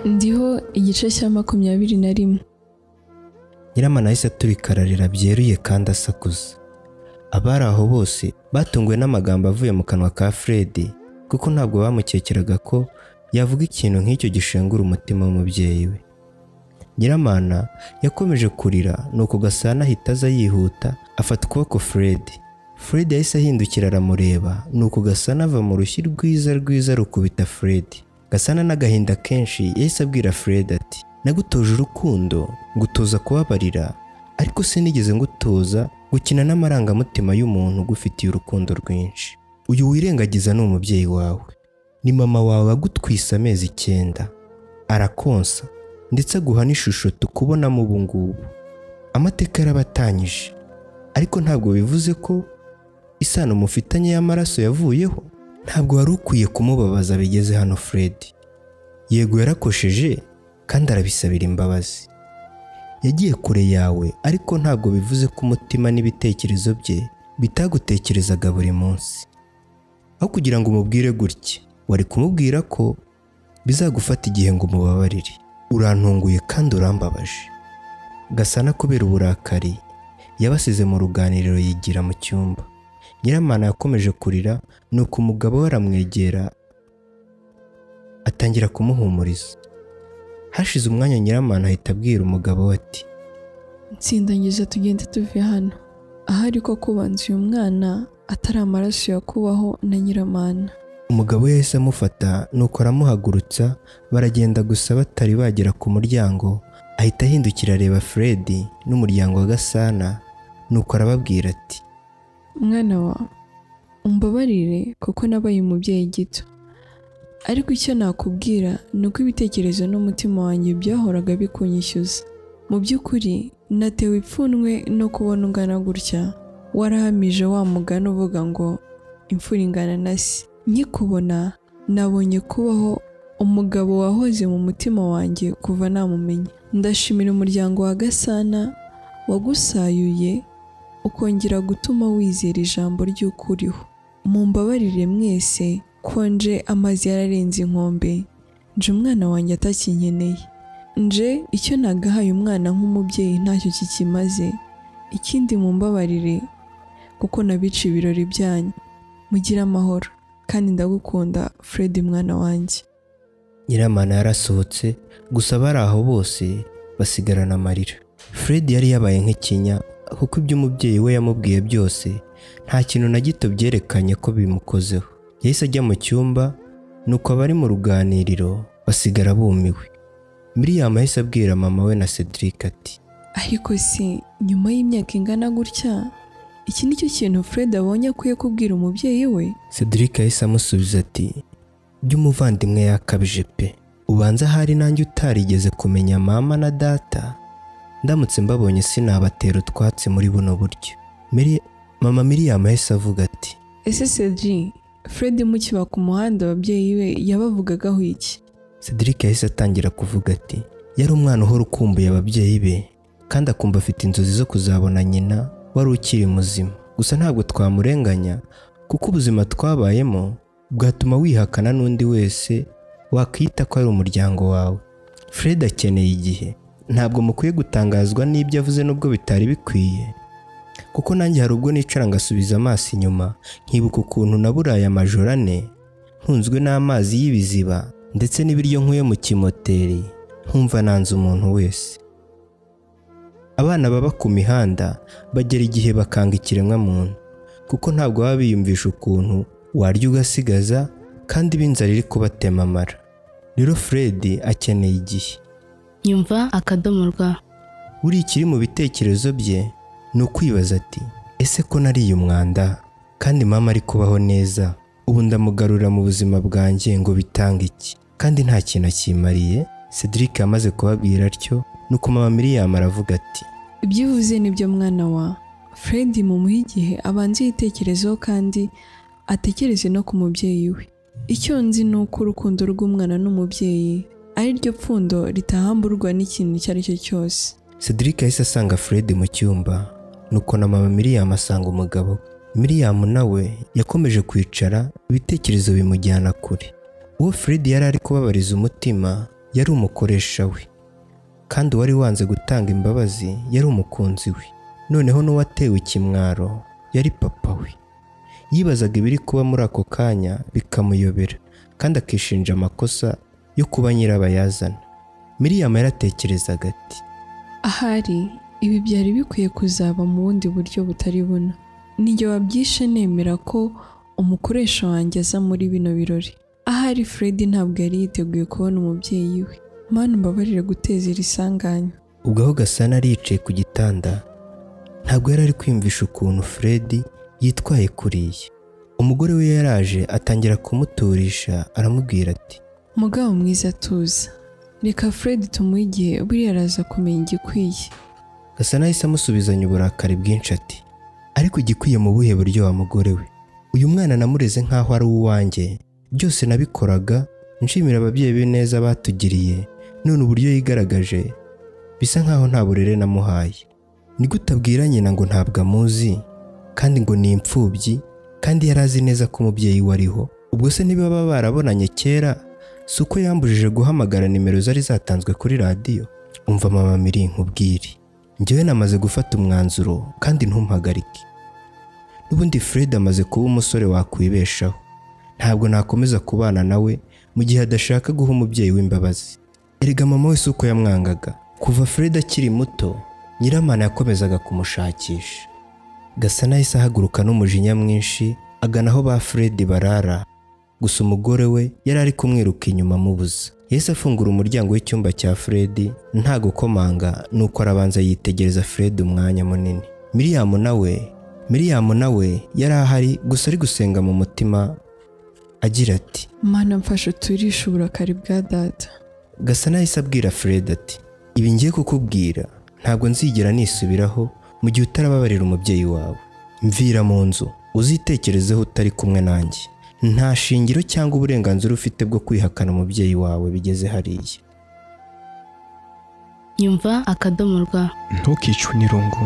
ndiho igice cya makumyabiri na rimwe nyiramana yahise aturikararira byeruye kandi asakuza abari aho bose batunguwe n'amagambo avuye mu kanwa ka Fred kuko ntabwo bamukekeraga ko yavuga ikintu nk'icyo gishengura umutima w'umubyeyi we nyiramana yakomeje kurira nuko gasana ahita aza yihuta afata ukuboko Fred Fred yahise ahindukira aramureba nuko gasana ava mu rushyi rwiza rwiza rukubita Fred gasana n'agahinda kenshi yahise abwira Fred ati nagutoje urukundo ngutoza kubabarira ariko sinigeze ngutoza gukina n'amarangamutima y'umuntu ugufitiye urukundo rwinshi uyu wirengagiza ni umubyeyi wawe ni mama wawe agutwise amezi icyenda arakonsa ndetse aguha n'ishusho tukubonamo ubu ngubu amateka yarabatanyije ariko ntabwo bivuze ko isano mufitanye y'amaraso yavuyeho ntabwo wari ukwiye kumubabaza bigeze hano Fred yego yarakosheje kandi arabisabira imbabazi yagiye kure yawe ariko ntabwo bivuze ko umutima n'ibitekerezo bye bitagutekerezaga buri munsi aho kugira ngo umubwire gutya wari kumubwira ko bizagufata igihe ngo umubabarire urantunguye kandi urambabaje gasana kubera uburakari yabasize mu ruganiriro yigira mu cyumba nyiramana yakomeje kurira nuko umugabo we aramwegera atangira kumuhumuriza hashize umwanya nyiramana ahita abwira umugabo we ati nsindangiza tugende tuve hano ahari ko kubanza uyu mwana atari amaraso yakubaho na nyiramana umugabo we yahise amufata nuko aramuhagurutsa baragenda gusa batari bagera ku muryango ahita ahindukira areba Fred n'umuryango wa Gasana nuko arababwira ati mwana wawe umbabarire kuko nabaye umubyeyi gito ariko icyo nakubwira ni uko ibitekerezo n'umutima wanjye byahoraga bikunyishyuza mu by'ukuri natewe ipfunwe no kubona ungana gutya warahamije wa mugani uvuga ngo imfura ingana na se nkikubona nabonye kubaho umugabo wahoze mu mutima wanjye kuva namumenya ndashimira umuryango wa gasana wagusayuye ukongera gutuma wizera ijambo ry'ukuriho mumbabarire mwese konje amazi yararenze inkombe nje umwana wanjye atakinkeneye nje icyo nagahaye umwana nk'umubyeyi ntacyo kikimaze ikindi mumbabarire kuko nabica ibirori byanyu mugire amahoro kandi ndagukunda Fred mwana wanjye nyiramana yarasohotse gusa abari aho bose basigarana amarira Fred yari yabaye nk'ikinya kuko ibyo umubyeyi we yamubwiye byose nta kintu na gito byerekanye ko bimukozeho yahise ajya mu cyumba nuko abari mu ruganiriro basigara bumiwe miriyamu yahise abwira mama we na Cedric ati ariko se nyuma y'imyaka ingana gutya iki ni cyo kintu Fred abonye akwiye kubwira umubyeyi we Cedric yahise amusubiza ati by'umuvandimwe yakabije pe ubanza ahari nanjye utarigeze kumenya mama na data ndamutse mbabonye sinabatera utwatsi muri buno buryo Miri- mama miriyamu yahise avuga ati ese Cedri Fred mukiba ku muhanda ababyeyi be yabavugagaho iki Cedric yahise atangira kuvuga ati yari umwana uhora ukumbuye ababyeyi be kandi akumva afite inzozi zo kuzabona nyina wari ukiri muzima gusa ntabwo twamurenganya kuko ubuzima twabayemo bwatuma wihakana n'undi wese wakita ko ari umuryango wawe Fred akeneye igihe ntabwo mukwiye gutangazwa n'ibyo avuze nubwo bitari bikwiye kuko nanjye hari ubwo nicara ngasubiza amaso inyuma nkibuka ukuntu naburaye amajoro ane ntunzwe n'amazi y'ibiziba ndetse n'ibiryo nkuye mu kimoteri nkumva nanze umuntu wese abana baba ku mihanda bagera igihe bakanga ikiremwamuntu kuko ntabwo baba biyumvisha ukuntu warya ugasigaza kandi b'inzara iri kubatema amara rero Fred akeneye igihe nyumva akadomo rwa buri ikiri mu bitekerezo bye ni ukwibaza ati ese ko nariye umwanda kandi mama ari kubaho neza ubu ndamugarura mu buzima bwanjye ngo bitange iki kandi nta kintu akimariye Cedric yamaze kubabwira atyo nuko mama Miriam aravuga ati ibyo uvuze nibyo mwana wa Fred mumuha igihe abanza yitekerezeho kandi atekereze no ku mubyeyi we icyo nzi ni uko urukundo rw'umwana n'umubyeyi ari ryo pfundo ritahamburwa n'ikintu icyo ari cyo cyose Cedric yahise asanga Fred mu cyumba nuko na mama Miriam asanga umugabo we. Miriam nawe yakomeje kwicara ibitekerezo bimujyana kure uwo Fred yari ari kubabariza umutima yari umukoresha we kandi uwari wanze gutanga imbabazi yari umukunzi we noneho n'uwatewe ikimwaro yari papa we yibazaga ibiri kuba muri ako kanya bikamuyobera kandi akishinja amakosa yo kuba nyirabayazana miriyama yaratekerezaga ati ahari ibi byari bikwiye kuzaba mu bundi buryo butari buno nijye wabyishe nemera ko umukoresha wanjye aza muri bino birori ahari fred ntabwo yari yiteguye kubona umubyeyi we mana umbabarire guteza iri sanganya ubwo aho gasana yari yicaye ku gitanda ntabwo yari ari kwiyumvisha ukuntu fred yitwaye kuriya umugore we yaraje atangira kumuturisha aramubwira ati mugabo mwiza tuza reka fred tumuhe igihe buriya araza kumenya igikwiye gasana yahise amusubizanya uburakari bwinshi ati ariko igikwiye mu buhe buryo wa mugore we uyu mwana namureze nk'aho ari uwanjye byose nabikoraga nshimira ababyeyi be neza batugiriye none uburyo yigaragaje bisa nk'aho nta burere namuhaye nigute abwira nyina ngo ntabwo amuzi kandi ngo ni imfubyi kandi yari azi neza ko umubyeyi we ariho ubwo se ntibaba barabonanye kera si uko yambujije guhamagara nimero zari zatanzwe kuri radiyo umva mama miri nkubwire njyewe namaze gufata umwanzuro kandi ntumpagarike n'ubundi fred amaze kuba umusore wakwibeshaho ntabwo nakomeza kubana nawe mu gihe adashaka guha umubyeyi w'imbabazi erega mama we si uko yamwangaga kuva fred akiri muto nyiramana yakomezaga kumushakisha gasana yahise ahaguruka n'umujinya mwinshi agana aho ba fred barara gusa umugore we yari ari kumwiruka inyuma amubuza yahise afungura umuryango w'icyumba cya fred nta gukomanga nuko arabanza yitegereza fred umwanya munini miriyamu nawe miriyamu nawe yari ahari gusa ari gusenga mu mutima agira ati mana mfashe uturishe uburakari bwa data Gasana yahise abwira Fred ati ibi ngiye kukubwira ntabwo nzigera nisubiraho mu gihe utarababarira umubyeyi wawe mvira mu nzu uzitekerezeho utari kumwe nanjye nta shingiro cyangwa uburenganzira ufite bwo kwihakana umubyeyi wawe bigeze hariya nyumva akadomo rwa ntukicwe n'irungu